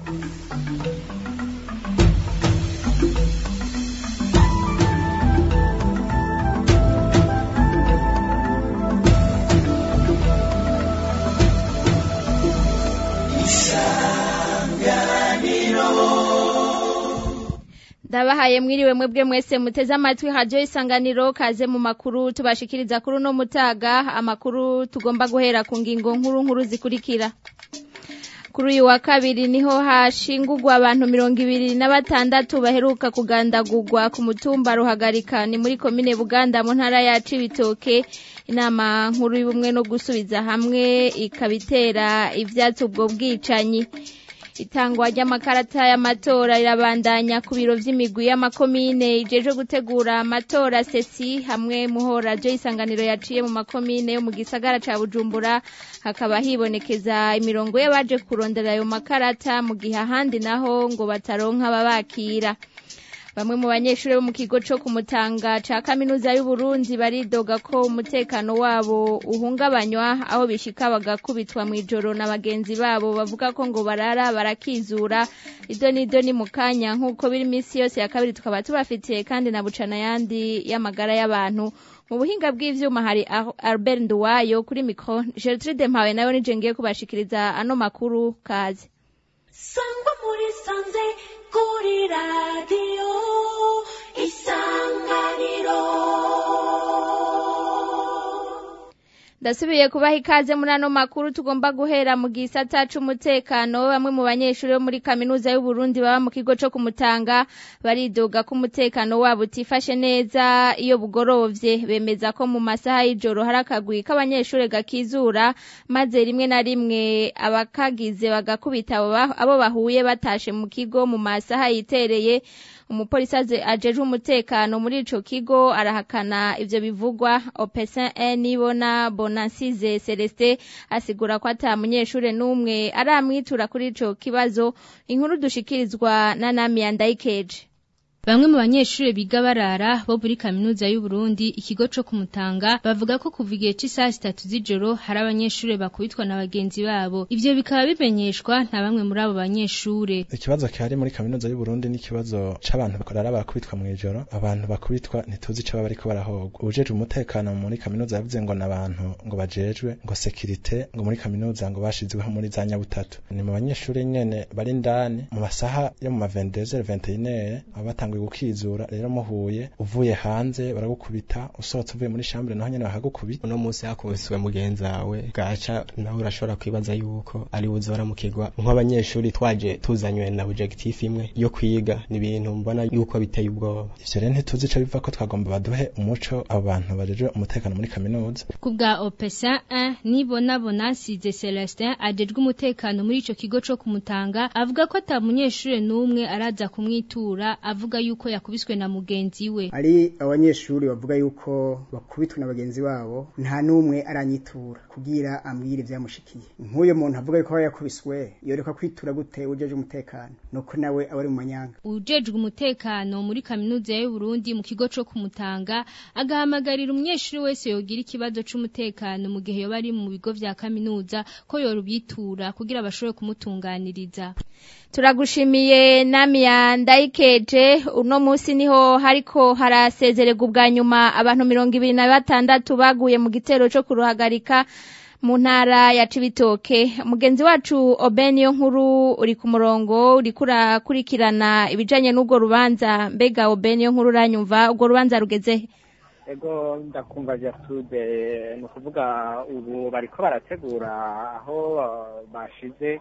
ndabahaye mwiriwe mwebwe mwese muteze amatwi radio isanganiro kaze mu makuru tubashikiriza kuri uno mutaga amakuru tugomba guhera ku ngingo nkuru nkuru zikurikira kuri uyu wa kabiri niho hashingurwa abantu mirongo ibiri na batandatu baheruka kugandagurwa ku mutumba ruhagarika ni muri komine buganda mu ntara ya cibitoke inama nkuru y'ubumwe no gusubiza hamwe ikabitera ivyatsi ubwo bwicanyi itangwa ry'amakarata y'amatora rirabandanya ku biro vy'imigwi y'amakomine ijeje gutegura amatora sesi hamwe muhora jo isanganiro yaciye mu makomine yo mu gisagara ca Bujumbura hakaba hibonekeza imirongo y'abaje kurondera ayo makarata mu gihe ahandi naho ngo bataronka babakira bamwe mu banyeshuri bo mu kigo co kumutanga ca kaminuza y'u Burundi baridoga ko umutekano wabo uhungabanywa aho bishika bagakubitwa mw'ijoro na bagenzi babo bavuga ko ngo barara barakizura ido nido ni mukanya nk'uko biri misi yose ya kabiri tukaba tubafitiye kandi na bucana yandi y'amagara y'abantu mu buhinga bw'ivyuma hari Albert Nduwayo kuri mikro Gertrude Mpawe nayo nije ngiye kubashikiriza ano makuru kazi sangwa muri sanze kuri radiyo isanganiro ndasubiye kubaha ikaze muri ano makuru tugomba guhera mu gisata c'umutekano bamwe mu banyeshuri bo muri kaminuza y'u Burundi baba mu kigo co kumutanga baridoga ko umutekano wabo utifashe neza iyo bugorovye bemeza ko mu masaha y'ijoro hari akagwi k'abanyeshuri gakizura maze rimwe na rimwe abakagize bagakubita abo bahuye batashe mu kigo mu masaha yitereye umupolisi ajejwe umutekano muri ico kigo arahakana ivyo bivugwa opesin nibona bonansize celestin asigura ko ata munyeshure n'umwe aramwitura kuri ico kibazo inkuru dushikirizwa na namiya ndayikeje Bamwe mu banyeshure biga barara bo muri kaminuza y'u Burundi ikigo co kumutanga bavuga ko kuva igihe c'isaha zitatu z'ijoro hari abanyeshure bakubitwa na bagenzi babo ivyo bikaba bimenyeshwa na bamwe muri abo banyeshure ikibazo kihari muri kaminuza y'u Burundi ni ikibazo c'abantu bakorara barakubitwa mw'ijoro abantu bakubitwa ntituzi ico baba bariko barahogwa ubujejwe umutekano muri kaminuza yavuze ngo n'abantu ngo bajejwe ngo sekirite ngo muri kaminuza ngo bashizweho muri za nyabutatu ni mu banyeshure nyene bari indani mu masaha yo mu ma 22 21 aba batanguye gukizura rero muhuye uvuye hanze baragukubita usohotse uvuye muri chambre naho nyene bakagukubita uno munsi hakubiswe mugenzi wawe gaca nawe urashobora kwibaza yuko ari buze baramukirwa nk'abanyeshuri twaje tuzanywe na objectif imwe yo kwiga ni ibintu mbona yuko biteye ubwoba ivyo rero ntituzi ico biva ko twagomba baduhe umuco abo bantu bajejwe umutekano muri kaminuza ku bwa opesa 1 nibona bonansize celestin ajejwe umutekano muri ico kigo co kumutanga avuga ko ata munyeshure n'umwe araza kumwitura avuga yuko yakubiswe na mugenzi we ari abanyeshuri bavuga yuko bakubitwe na bagenzi babo nta n'umwe aranyitura kugira ambwire ivyamushikiye nk'uyo muntu avuga yuko yakubiswe yoreka kwitura gute ujeje umutekano nuko nawe aba ari mu manyanga ujejwe umutekano muri kaminuza y'u Burundi mu kigo co kumutanga agahamagarira umunyeshuri wese yogira ikibazo c'umutekano mu gihe yoba ari mu bigo vya kaminuza ko yorubitura kugira bashobore kumutunganiriza turagushimiye namiya ndayikeje uno munsi niho hariko harasezererwa ubwa nyuma abantu mirongo ibiri na batandatu baguye mu gitero co kuruhagarika mu ntara ya Cibitoke mugenzi wacu Obeniyo nkuru uri ku murongo uri kurakurikirana ibijanye n'ubwo rubanza mbega Obeniyo nkuru uranyumva ubwo rubanza rugeze ego ndakumva Gertrude ni ukuvuga ubu bariko barategura aho bashize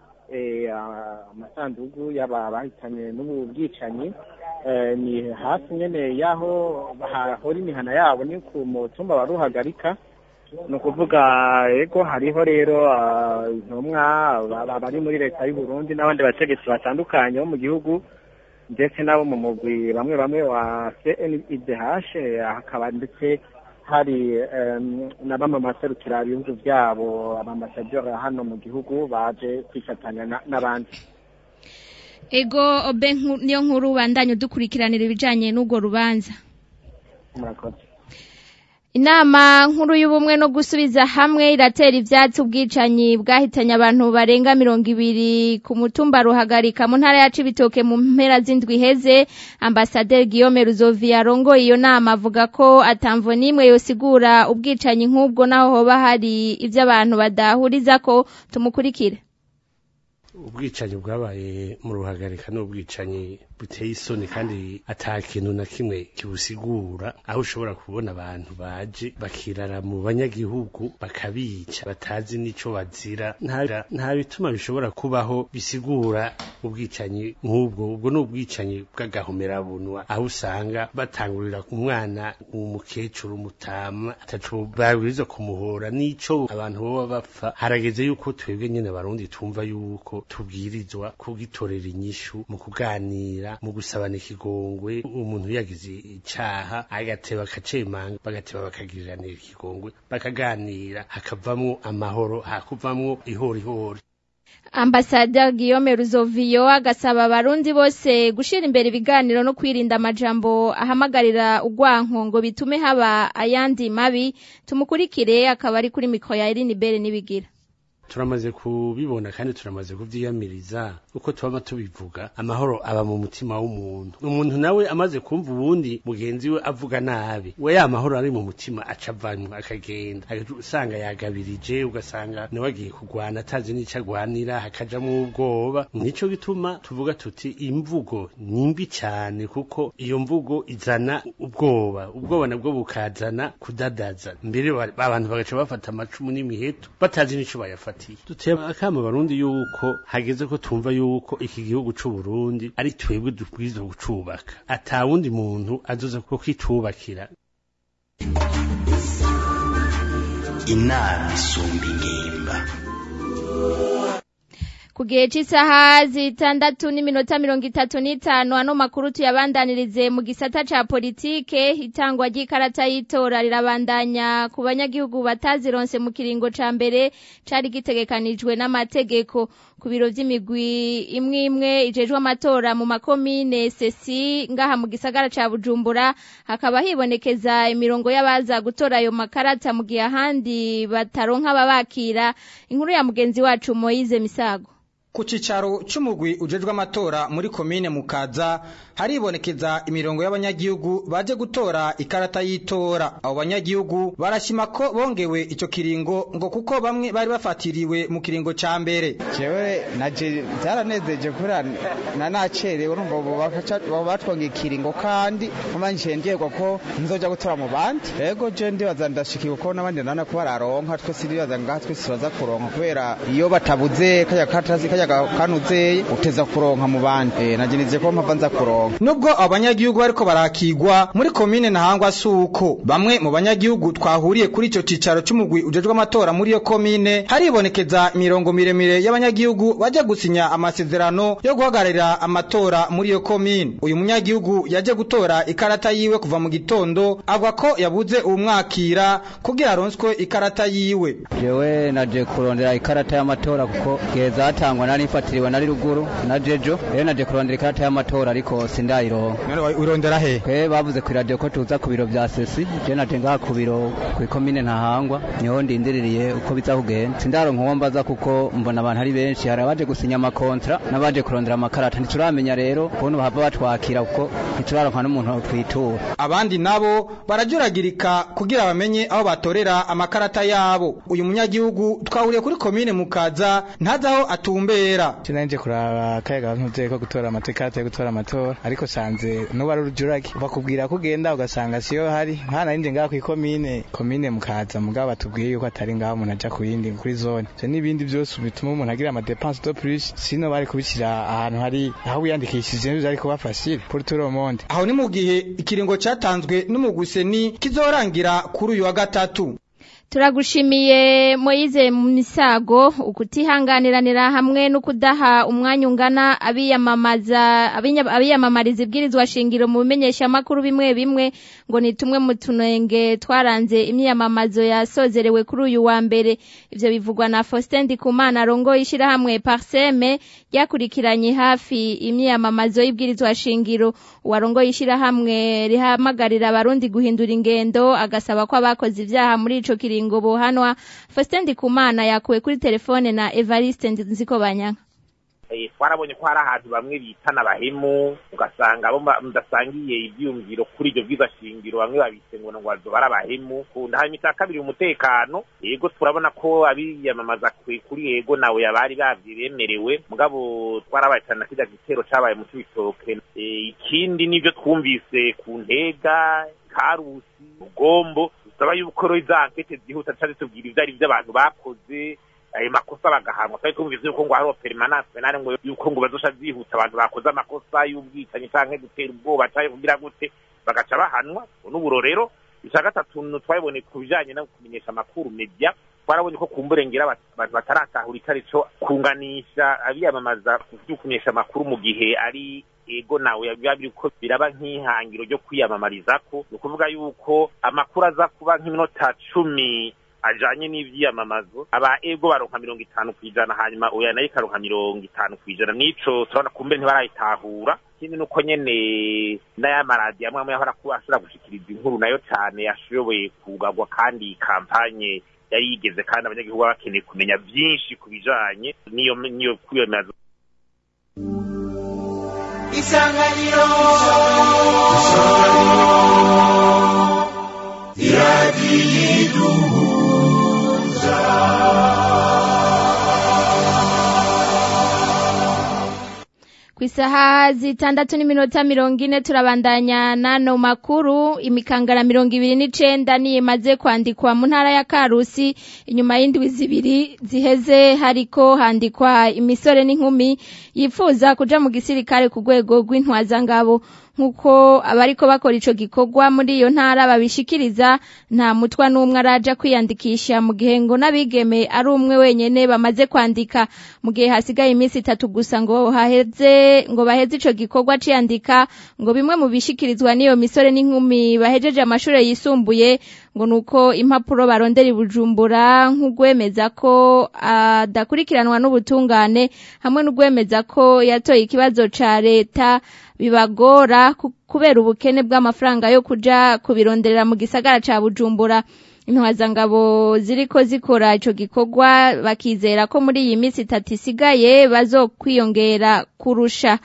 amasandugu y'aba bahitanye n'ubu bwicanyi ni hafi nyene y'aho hahora imihana yabo ni ku mutumba wa ruhagarika ni ukuvuga ego hariho rero intumwa bari muri leta y'u Burundi n'abandi bategetsi batandukanye bo mu gihugu ndetse n'abo mu mugwi bamwe bamwe wa CNIDH hakaba ndetse hari na bamwe maserukira ibihugu byabo abambasaderi hano mu gihugu baje kwifatanya n'abandi ego obe niyo nkuru bandanye dukurikiranira ibijanye n'ubwo rubanza murakoze Inama nkuru y'ubumwe no gusubiza hamwe iratera ivyatsi ubwicanyi bwahitanye abantu barenga mirongo ibiri ku mutumba ruhagarika mu ntara ya Cibitoke mu mpera z'indwi heze ambasaderi Guillaume Ruzovi yarongoye iyo nama avuga ko atamvo nimwe yosigura ubwicanyi nk'ubwo naho hoba hari ivyo abantu badahuriza ko tumukurikire ubwicanyi bwabaye mu ruhagarika n'ubwicanyi buteye isoni kandi ata kintu na kimwe kibusigura aho ushobora kubona abantu baje bakirara mu banyagihugu bakabica batazi n'ico bazira nta nta bituma bishobora kubaho bisigura ubwicanyi nk'ubwo ubwo ni ubwicanyi bw'agahomerabunwa aho usanga batangurira umwana umukecuru umutama ataco babwirizwa kumuhora n'ico abantu boba bapfa harageze yuko twebwe nyene barundi tumva yuko tubwirizwa kugitorera inyishu mu kuganira mu gusabana ikigongwe umuntu yagize icaha agateba akacemanga bagateba bakagiriranira ikigongwe bakaganira hakavamwo amahoro hakuvamwo ihorihori Ambassadeur Guillaume Ruzoviyo agasaba abarundi bose gushira imbere ibiganiro no kwirinda amajambo ahamagarira ugwanko ngo bitume haba ayandi mabi tumukurikire akaba ari kuri mikro ya Irene Bere nibigira turamaze kubibona kandi turamaze kuvyiyamiriza uko twaba tubivuga amahoro aba mu mutima w'umuntu umuntu nawe amaze kumva ubundi mugenzi we avuga nabi we ya mahoro ari mu mutima aca avamwo akagenda usanga yagabirije ugasanga nawe agiye kurwana atazi n'ico agwanira hakajamwo ubwoba nico gituma tuvuga tuti imvugo ni mbi cyane kuko iyo mvugo izana ubwoba ubwoba nabwo bukazana kudadaza mbere abantu bagaca bafata amacumu n'imiheto batazi n'ico bayafata duteye akama barundi yuko hageze ko tumva yuko iki gihugu c'u Burundi ari twebwe dubwirizwa gucubaka ata wundi muntu azoza ko kitubakira inama isumba ingimba ku gihe cy'isaha zitandatu n'iminota mirongo itatu n'itanu ano makuru tuyabandanirize mu gisata ca politike itangwa ry'ikarata y'itora rirabandanya ku banyagihugu batazironse mu kiringo ca mbere cari gitegekanijwe n'amategeko ku biro vy'imigwi imwe imwe ijejwe amatora mu makomine sesi ngaha mu gisagara ca bujumbura hakaba hibonekeza imirongo y'abaza gutora ayo makarata mu gihe ahandi bataronka ababakira inkuru ya mugenzi wacu moyize misago ku cicaro c'umugwi ujejwe amatora muri komine mukaza haribonekeza imirongo y'abanyagihugu baje gutora ikarata y'itora abo banyagihugu barashima ko bongewe ico kiringo ngo kuko bamwe bari bafatiriwe mu kiringo ca mbere jewe naje byaranezeje kubera na nacerewe urumva bo batwongeye ikiringo kandi nkomanje ndiyegwa ko nzoja gutora mu bandi ego je ndibaza ndashikiwe ko n'abandi nana ko bararonka twese ndibaza ngaha twese baza kuronka kubera iyo batabuze kajya katasi kajya kanuzeye uteza kuronka mu bandi eh naje nize ko mpava nza kuronka nubwo abanyagihugu bariko barakigwa muri komine ntahangwa suko bamwe mu banyagihugu twahuriye kuri ico cicaro c'umugwi ujejwe amatora muri iyo komine haribonekeza imirongo miremire y'abanyagihugu baje gusinya amasezerano yo guhagararira amatora muri iyo komine uyu munyagihugu yaje gutora ikarata yiwe kuva mu gitondo avuga ko yabuze uwumwakira kugira aronswe ikarata yiwe jewe naje kurondera ikarata y'amatora kuko geza hatangwa nari mfatiriwe nari ruguru na jejo rero naje kurondera ikarata y'amatora ariko sindayironka none urondera he kwe bavuze ku radio ko tuza ku biro vya sesi je naje ngaha ku biro ku komine ntahangwa niho ndindiririye uko biza kugenda sindaronka uwo mbaza kuko mbona abantu ari benshi hari abaje gusinya amakontra n'abaje kurondera amakarata ntituramenya rero ukuntu bahava batwakira kuko ntituraronka n'umuntu twitura abandi nabo barajuragirika kugira bamenye aho batorera amakarata yabo uyu munyagihugu twahuriye kuri komine mukaza ntazi aho atumbera nanje kuraba kayaga ntuze ko gutora amatekate yo gutora amatora ariko sanze no bari urujurage bakubwira ko ugenda ugasanga siyo hari nkana nje ngaha ku komine komine mukaza mugabo batubwiye yuko atari ngaho umuntu aja ku yindi kuri zone je n'ibindi byose bituma umuntu agira ama dépenses de plus sino bari kubishyira ahantu hari aho wiyandikishije n'ibyo ariko bafashire pour tout le monde aho ni mu gihe ikiringo cyatanzwe n'umuguseni kizorangira kuri uyu wa gatatu turagushimiye Moyize Misago ukutihanganiranira hamwe no kudaha umwanya ungana abiyamamaza abinya- abiyamamariza ibwirizwa shingiro mu bimenyesha makuru bimwe bimwe ngo ni tumwe mu tunenge twaranze imyiyamamazo yasozerewe kuri uyu wa mbere ivyo bivugwa na Faustin Ndikumana rongo ishirahamwe Parseme ryakurikiranye hafi imyiyamamazo y'ibwirizwa shingiro uwarongo ishirahamwe rihamagarira abarundi guhindura ingendo agasaba ko abakoze ivyaha muri ico kiringo bohanwa Faustin Ndikumana yakuwe kuri telefone na Evariste Nzikobanyanga Eh, twarabonye ko hari ahantu bamwe bitana abahemu ugasanga abo ma- mudasangiye ivyumviro kuri iryo bwiza shingiro bamwe babise ngo ngo bazoba ari abahemu kunda hanyuma icya kabiri umutekano yego turabona ko abiyamamaza kwe- kuri yego nawe yabari bavye bemerewe mugabo twarabaye cyane na kirya gitero cabaye mu cibitoke Eh, ikindi nivyo twumvise ku ntega karusi rugombo dusaba yuko rero iza ankete zihuta cane tubwira ivyo ari vyo abantu bakoze ayo makosa bagahanwa twari twumvise yuko ngo hariho perimanase penale ngo yuko ngo bazosha zihuta abantu bakoze amakosa y'ubwicanyi canke gutera ubwoba canke kugira gute bagaca bahanwa ubu n'uburorero ica gatatu nu- twabibonye ku bijanye no kumenyesha amakuru media twarabonye ko kumburengera abantu bataratahura icarico kunganisha abiyamamaza vyo kumenyesha amakuru mu gihe ari ego nawe biba biriko biraba nk'ihangiro ryo kwiyamamarizako ni ukuvuga yuko amakuru aza kuba nk'iminota cumi ajanye n'ivyiyamamazo aba ego baronka mirongo itanu kw'ijana hanyuma oya nayo ikaronka mirongo itanu kw'ijana nico turabona kumbe ntibarayitahura ikindi nuko nyene n'ayamaradiyo amwe amwe yahora kuba ashobora gushikiriza inkuru nayo cane yashoboye kugarwa kandi kampanye yari yigeze kandi abanyagihugu baba bakeneye kumenya vyinshi ku bijanye n'iyo n'iyo kwiyamamaza isanganiro ku isaha zitandatu n'iminota mirongo ine turabandanya n'ano makuru imikangara mirongo ibiri n'icenda niyo imaze kwandikwa mu ntara ya karusi inyuma y'indwi zibiri ziheze hariko handikwa imisore n'inkumi yifuza kuja mu gisirikare ku rwego rw'intwazangabo nk'uko abariko bakora ico gikorwa muri iyo ntara babishikiriza nta mutwa n'umwe araja kwiyandikisha mu gihe ngo n'abigeme ari umwe wenyene bamaze kwandika mu gihe hasigaye iminsi itatu gusa ngo haheze ngo baheze ico gikorwa ciyandika ngo bimwe mu bishikirizwa n'iyo misore n'inkumi bahejeje amashure yisumbuye ngo nuko impapuro barondera i Bujumbura nk'ugwemeza ko adakurikiranwa n'ubutungane hamwe n'ugwemeza ko yatoye ikibazo ca leta bibagora ku- kubera ubukene bw'amafaranga yo kuja kubironderera mu gisagara ca Bujumbura intwazangabo ziriko zikora ico gikorwa bakizera ko muri iyi minsi itatu isigaye bazokwiyongera kurusha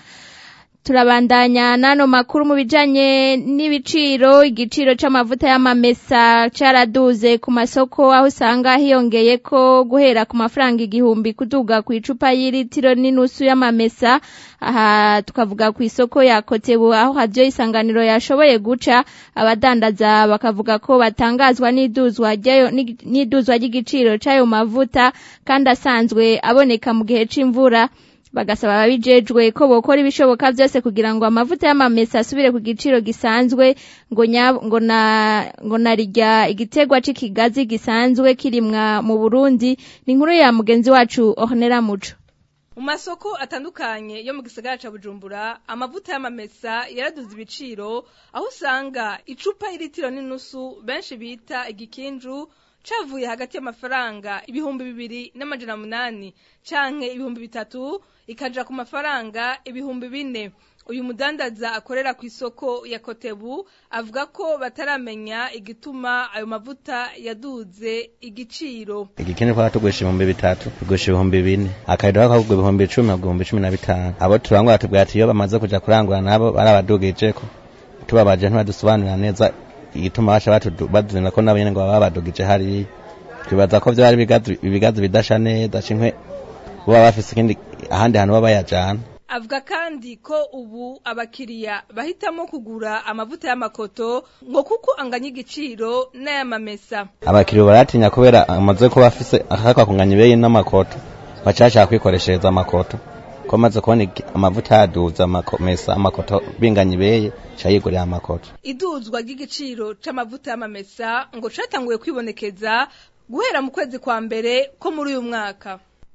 turabandanya n'ano makuru mu bijanye n'ibiciro igiciro c'amavuta y'amamesa caraduze ku masoko aho usanga hiyongeye ko guhera ku mafaranga igihumbi kuduga ku icupa y'iritiro n'inusu y'amamesa aha tukavuga ku isoko ya kotebu aho hadiyo isanganiro yashoboye guca abadandaza bakavuga ko batangazwa n'iduzwa ryayo- n'iduzwa ry'igiciro c'ayo mavuta kandi asanzwe aboneka mu gihe c'imvura bagasaba ababijejwe ko bokora ibishoboka byose kugira ngo amavuta y'amamesa asubire ku giciro gisanzwe ngo nya- ngo na ngo narirya igitegwa c'ikigazi gisanzwe kirimwa mu Burundi ni inkuru ya mugenzi wacu Ornella Muco mu masoko atandukanye yo mu gisagara ca bujumbura amavuta y'amamesa yaraduze ibiciro aho usanga icupa iritiro n'inusu benshi bita igikinju cavuye hagati y'amafaranga ibihumbi bibiri n'amajana munani canke ibihumbi bitatu ikaja ku mafaranga ibihumbi bine uyu mudandaza akorera ku isoko ya kotebu avuga ko bataramenya igituma ayo mavuta yaduze igiciro igikini twaba tugurisha ibihumbi bitatu tugurisha ibihumbi bine akayido kakagurwa ibihumbi icumi na ibihumbi cumi na bitanu abo turangura batubwira ati iyo bamaze kuja kurangura nabo barabadugijeko tubabaje ntibadusobanurira neza igituma baca batudu- baduzanira ko nabo nyene ngo baba babadugije hariya twibaza ko vyo ari ibigazi ibigazi bidasha neza cinkwe boba bafise ikindi ahandi hantu baba bayajana avuga kandi ko ubu abakiriya bahitamo kugura amavuta y'amakoto ngo kuko anganya igiciro n'ay'amamesa abakiriya baratinya kubera amaze kuba afise akaka kunganya ibeyi n'amakoto baca bashaka kwikoreshereza amakoto ko maze kubona iki- amavuta yaduza amakomesa amakoto binganya ibeye ca yigurira amakoto iduzwa ry'igiciro c'amavuta y'amamesa ngo catanguye kwibonekeza guhera mu kwezi kwa mbere ko muri uyu mwaka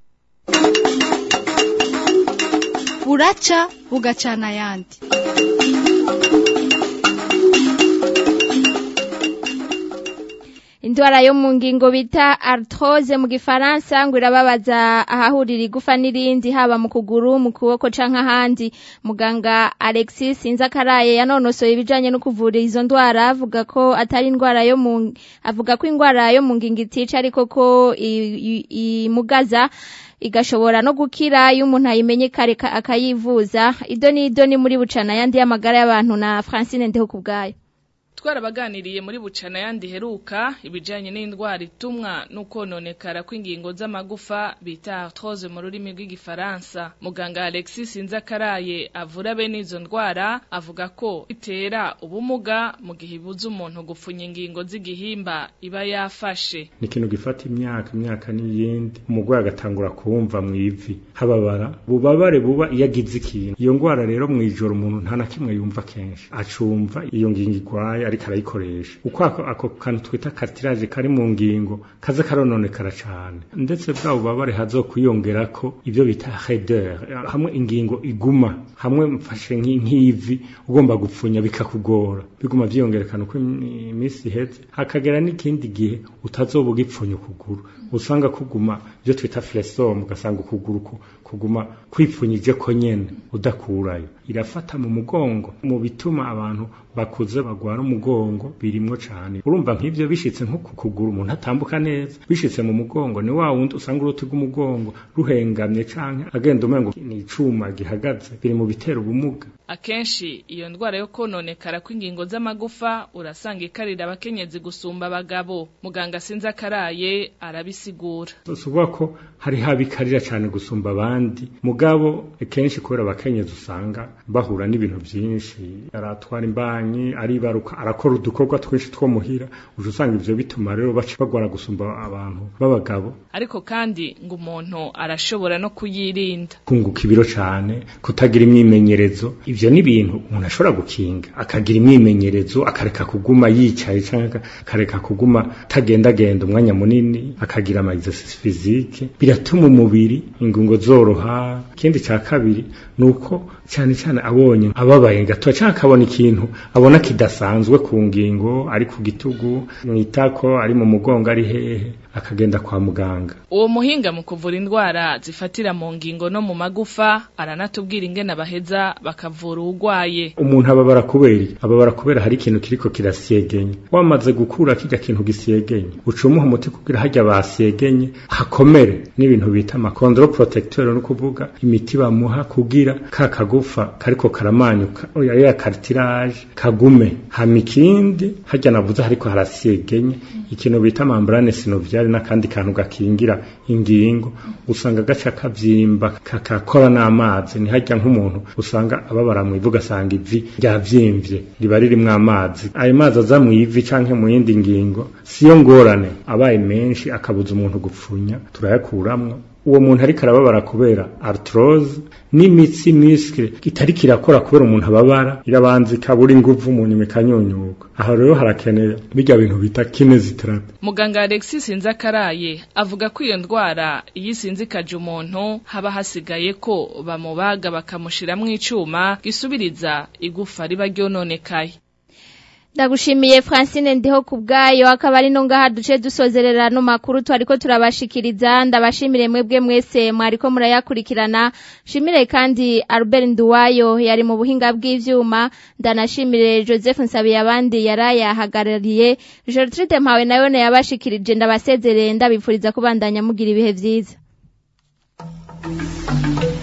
buraca bugacana ayandi indwara yo mu ngingo bita arthrose mu gifaransa ngo irababaza ahahurira igufa n'irindi haba mu kuguru mu kuboko canke ahandi muganga Alexis Inzakaraye yanonosoye ibijanye no kuvura izo ndwara avuga ko atari indwara yo mu avuga ko indwara yo mu ngingo itica ariko ko imugaza igashobora no gukira iyo umuntu ayimenye kare akayivuza ido ni ido ni muri bucana yandi y'amagara y'abantu na Francine Ndeho kubgayo twarabaganiriye muri bucana yandi heruka ibijanye n'indwara itumwa n'ukononekara kw'ingingo z'amagufa bita arthrose mu rurimi rw'igifaransa muganga Alexis Inzakaraye avura bene izo ndwara avuga ko itera ubumuga mu gihe ibuza umuntu gupfunya ingingo z'igihimba iba yafashe ni ikintu gifata imyaka imyaka n'iyindi umurwayi agatangura kumva mu ivi hababara bubabare buba iyo agize ikintu iyo ndwara rero mu ijoro umuntu nta na kimwe yumva kenshi acumva iyo ngingo igwaye ariko arayikoresha uko ako kantu twita cartilage kari mu ngingo kaza karononekara cane ndetse bwa bubabare hazokwiyongera ko ibyo bita raideur hamwe ingingo iguma hamwe mfashe nk'ivi ugomba gupfunya bikakugora biguma vyiyongerekana uko iminsi iheze hakagera n'ikindi gihe utazoba ugipfunya ukuguru usanga kuguma byo twita flesome ugasanga ukuguru kuguma kwipfunyije ko nyene udakurayo irafata mu mugongo mu bituma abantu bakuze bagwara umugongo birimwo cane urumva nk'ivyo bishitse nko ku kuguru umuntu atambuka neza bishitse mu mugongo ni wa wundi usanga uruti rw'umugongo ruhengamye canke agenda umengo ni icuma gihagaze biri mu bitera ubumuga akenshi iyo ndwara yo kononekara kw'ingingo z'amagufa urasanga ikarira abakenyezi gusumba abagabo muganga sinzi akaraye arabisigura tuvuga ko hari habikarira cyane gusumba abandi mugabo kenshi kubera abakenyezi usanga bahura n'ibintu byinshi aratwara imbanyi aribaruka arakora udukorwa twinshi two muhira uje usanga ivyo bituma rero baca bagwara gusumba abantu b'abagabo ariko kandi ngo umuntu arashobora no kuyirinda kunguka ibiro cyane kutagira imyimenyerezo ivyo ni ibintu umuntu ashobora gukinga akagira imyimenyerezo akareka kuguma yicaye cyangwa akareka kuguma tagendagenda umwanya munini akagira ama exercice physique biratuma umubiri ingungo zoroha ikindi cya kabiri nuko cyane cyane abonye ababaye gato cyangwa akabona ikintu abona kidasanzwe ku ngingo ari ku gitugu mwitako ari mu mugongo ari hehe akagenda kwa muganga uwo muhinga mu kuvura indwara zifatira mu ngingo no mu magufa aranatubwira ingene baheza bakavura uwugwaye umuntu ababara kubera ababara kubera hari ikintu kiriko kirasyegenye wamaze gukura kijya kintu gisyegenye ucumuha umuti kugira hajya basyegenye hakomere n'ibintu bita amakondro protecteur no kuvuga imiti bamuha kugira ka kagufa kariko karamanyuka oya ya cartilage kagume hama ikindi hajya navuze hariko harasyegenye ikintu bita membrane synoviale n'akandi kantu gakingira ingingo usanga gaca kavyimba kakakora n'amazi ni hajya nk'umuntu usanga ababara mu ivu ugasanga ivi ryavyimvye riba ririmwo amazi ayo mazi aza mu ivi canke mu yindi ngingo siyo ngorane abaye menshi akabuza umuntu gupfunya turayakuramwo uwo muntu ariko arababara kubera arthrose n'imitsi muscle kitari kirakora kubera umuntu ababara irabanza ikabura inguvu mu nyuma ikanyunyuka aho rero harakeneye bijya bintu bita kinesiotherapy muganga Alexis Nzakaraye avuga ko iyo ndwara iyo isinzikaje umuntu haba hasigaye ko bamubaga bakamushiramwo icuma gisubiriza igufa riba ryononekaye Ndagushimiye Francine ndiho kubgayo akaba ari no ngaha duce dusozerera no makuru twariko turabashikiriza ndabashimire mwebwe mwese mwariko murayakurikirana shimire kandi Albert Nduwayo yari mu buhinga bw'ivyuma ndanashimire Joseph Nsabiye abandi yarayahagarariye Gertrude Mpawe nayo ne yabashikirije ndabasezerere ndabipfuriza kubandanya mugira ibihe vyiza